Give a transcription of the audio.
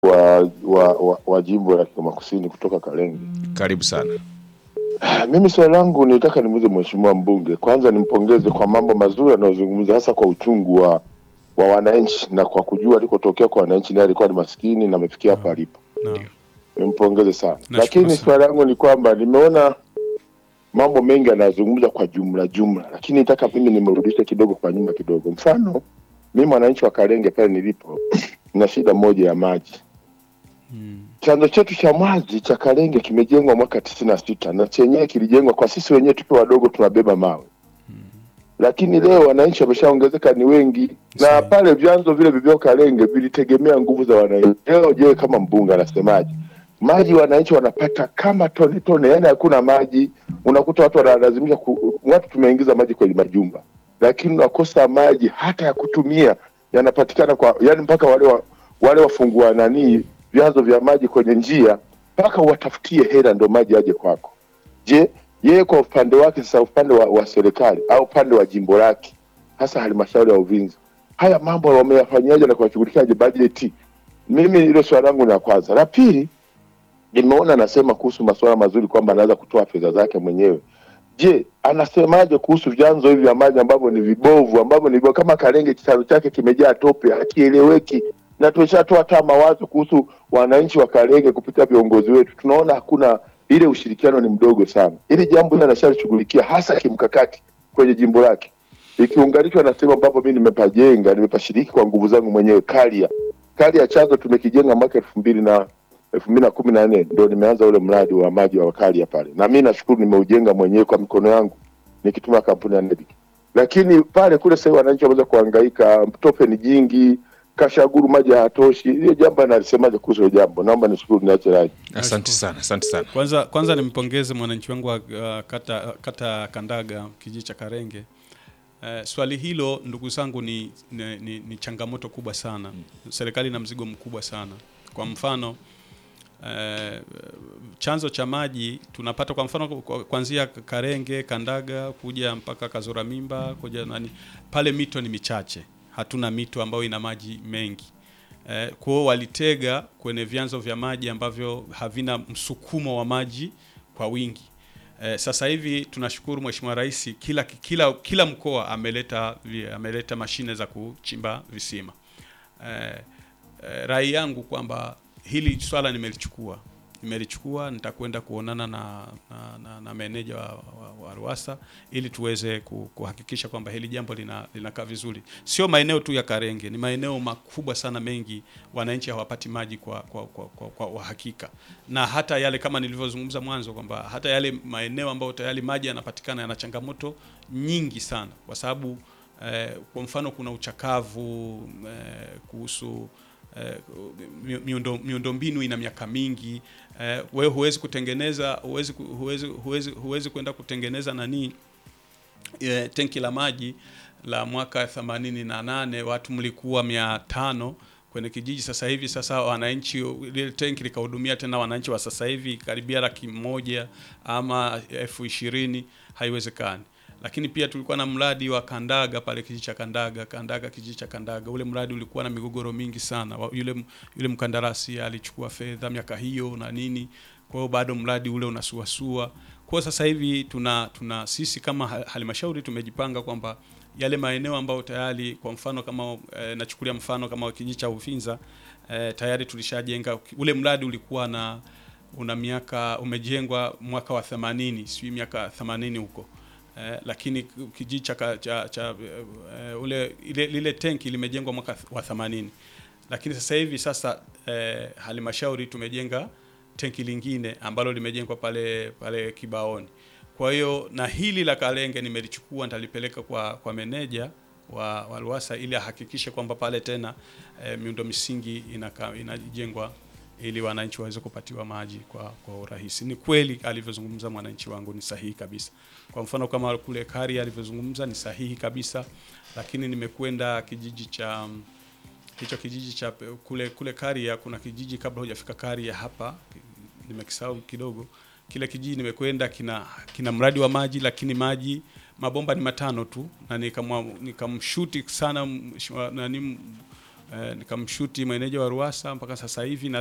wa, wa, wa, wa jimbo la Kigoma Kusini kutoka Kalenge. Karibu sana. Mimi swali langu nitaka nimuulize mheshimiwa mbunge, kwanza nimpongeze kwa mambo mazuri anayozungumza, hasa kwa uchungu wa wa wananchi na kwa kujua alikotokea kwa wananchi, naye alikuwa ni maskini na amefikia hapa alipo. Naam. Nimpongeze sana, Nashukuru lakini sana. swali langu ni kwamba nimeona mambo mengi anayozungumza kwa jumla jumla, lakini nataka mimi nimrudishe kidogo kwa nyuma kidogo. Mfano, mimi mwananchi wa Kalenge pale nilipo na shida moja ya maji Mm. chanzo chetu cha maji cha Kalenge kimejengwa mwaka tisini na sita na chenyewe kilijengwa kwa sisi wenyewe tukiwa wadogo tunabeba mawe lakini leo wananchi wameshaongezeka ni wengi na Sawa. pale vyanzo vile vivyo Kalenge vilitegemea nguvu za wananchi. Leo je, kama mbunge anasemaje? Maji wananchi wanapata kama tone tone, yani hakuna maji. Unakuta watu wanalazimisha ku, watu tumeingiza maji kwenye majumba, lakini unakosa maji hata ya kutumia, yanapatikana kwa yani mpaka wale wa, wale wafungua nani vyanzo vya maji kwenye njia mpaka watafutie hela ndo maji aje kwako. Je, yeye kwa upande wake sasa, upande wa, wa serikali au upande wa jimbo lake, hasa halmashauri ya Uvinza, haya mambo wameyafanyaje na kuwashughulikiaje bajeti? Mimi hilo swali langu la kwanza. La pili, nimeona anasema kuhusu masuala mazuri kwamba anaweza kutoa fedha zake mwenyewe. Je, anasemaje kuhusu vyanzo hivi vya maji ambavyo ni vibovu, ambavyo ni vibovu, kama Kalenge kitaro chake kimejaa tope, hakieleweki, na tumeshatoa hata mawazo kuhusu wananchi wa Kalenge kupitia viongozi wetu, tunaona hakuna ile ushirikiano ni mdogo sana. Ili jambo hili anashalishughulikia hasa kimkakati kwenye jimbo lake, ikiunganishwa na sehemu ambapo mimi nimepajenga, nimepashiriki kwa nguvu zangu mwenyewe. Karia, Karia chanzo tumekijenga mwaka elfu mbili na elfu mbili na kumi na nne ndo nimeanza ule mradi wa maji wa Karia pale, na mi nashukuru nimeujenga mwenyewe kwa mikono yangu nikitumia kampuni ya NEDIC. Lakini pale kule sasa hivi wananchi wameweza kuhangaika, tope ni jingi, Kashaguru maji hayatoshi. Hiyo jambo analisemaje kuhusu hilo jambo? Naomba nishukuru, niache rai. Asante sana, asante sana. Kwanza kwanza nimpongeze mwananchi wangu wa uh, kata, kata Kandaga kijiji cha Karenge. Uh, swali hilo ndugu zangu ni, ni, ni, ni changamoto kubwa sana. Serikali ina mzigo mkubwa sana. Kwa mfano uh, chanzo cha maji tunapata kwa mfano kwa- kuanzia Karenge, Kandaga kuja mpaka Kazora Mimba kuja nani, pale mito ni michache, hatuna mito ambayo ina maji mengi. Eh, kwa hiyo walitega kwenye vyanzo vya maji ambavyo havina msukumo wa maji kwa wingi. Eh, sasa hivi tunashukuru Mheshimiwa Rais, kila, kila, kila mkoa ameleta, vi- ameleta mashine za kuchimba visima. Eh, eh, rai yangu kwamba hili swala nimelichukua nimelichukua nitakwenda kuonana na, na, na, na meneja wa, wa, wa Ruwasa ili tuweze ku- kuhakikisha kwamba hili jambo lina- linakaa vizuri. Sio maeneo tu ya Karenge, ni maeneo makubwa sana mengi, wananchi hawapati maji kwa, kwa, kwa, kwa, kwa uhakika, na hata yale kama nilivyozungumza mwanzo kwamba hata yale maeneo ambayo tayari maji yanapatikana yana changamoto nyingi sana, kwa sababu eh, kwa mfano kuna uchakavu eh, kuhusu eh, mi- miundo miundombinu ina miaka mingi eh, wewe huwezi kutengeneza huwezi ku- huwezi huwezi huwezi kwenda kutengeneza nani eh, tenki la maji la mwaka 88 watu mlikuwa mia tano kwenye kijiji. Sasa hivi sasa wananchi lile tenki likahudumia tena wananchi wa sasa hivi karibia laki moja ama elfu ishirini haiwezekani. Lakini pia tulikuwa na mradi wa Kandaga pale kijiji cha Kandaga, Kandaga kijiji cha Kandaga. Ule mradi ulikuwa na migogoro mingi sana. Wa- Yule yule mkandarasi alichukua fedha miaka hiyo na nini, kwa hiyo bado mradi ule unasuasua. Kwa hiyo sasa hivi tuna tuna sisi kama ha- halmashauri tumejipanga kwamba yale maeneo ambayo tayari kwa mfano kama e, nachukulia mfano kama kijiji cha Uvinza e, tayari tulishajenga ule mradi ulikuwa na una miaka umejengwa mwaka wa 80 sijui miaka 80 huko eh, lakini kijiji cha, ka- cha, cha eh, ule ile, lile tenki limejengwa mwaka wa 80 lakini sasa hivi sasa eh, halmashauri tumejenga tenki lingine ambalo limejengwa pale pale Kibaoni. Kwa hiyo na hili la Kalenge nimelichukua nitalipeleka kwa kwa meneja wa, wa Ruwasa ili ahakikishe kwamba pale tena eh, miundo misingi inaka, inajengwa ili wananchi waweze kupatiwa maji kwa, kwa urahisi. Ni kweli alivyozungumza mwananchi wangu ni sahihi kabisa. Kwa mfano kama kule Kari alivyozungumza ni sahihi kabisa, lakini nimekwenda kijiji cha hicho kijiji cha kule kule Karia, kuna kijiji kabla hujafika Karia hapa, nimekisahau kidogo. Kile kijiji nimekwenda, kina kina mradi wa maji, lakini maji mabomba ni matano tu, na nikamwa- nikamshuti sana mheshimiwa nani eh, nikamshuti meneja wa Ruwasa mpaka sasa hivi na